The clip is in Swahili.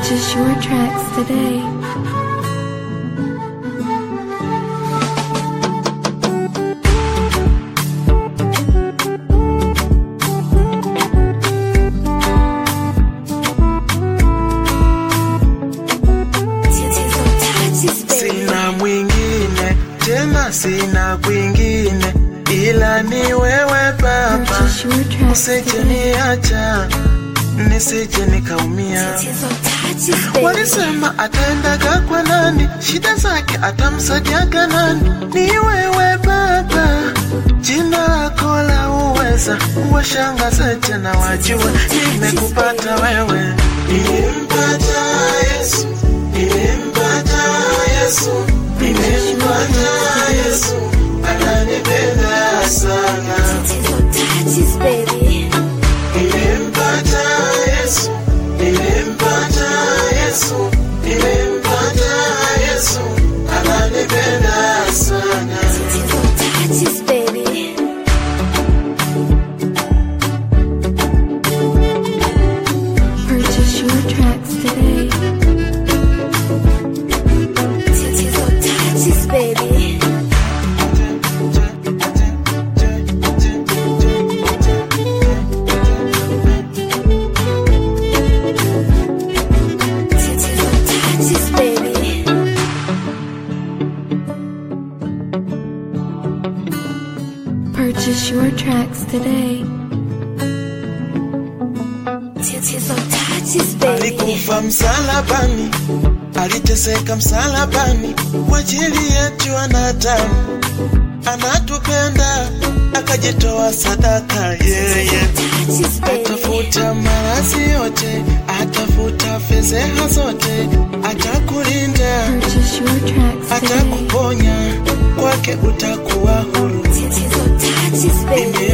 Purchase your tracks today. Sina mwingine tena, sina kwingine ila ni wewe Baba, Purchase your tracks usije today. niacha nisije nikaumia. Walisema ataendaga kwa nani, shida zake atamsaidiaga nani? Ni wewe Baba, jina lako la uweza, washangaze tena wajue nimekupata wewe. Nilimpata Yesu, nilimpata Yesu, nilimpata Yesu, ananipenda sana. Nilimpata Yesu, nilimpata Yesu, nilimpata Yesu, ananipenda sana. Purchase your tracks today. Purchase your tracks today. Alikufa msalabani, aliteseka msalabani kwa ajili yetu wanadamu, anatupenda akajitoa sadaka yeye atafuta maradhi yote, atafuta fedheha zote, atakulinda, Purchase your tracks today. atakuponya, kwake utakuwa huru. Mimi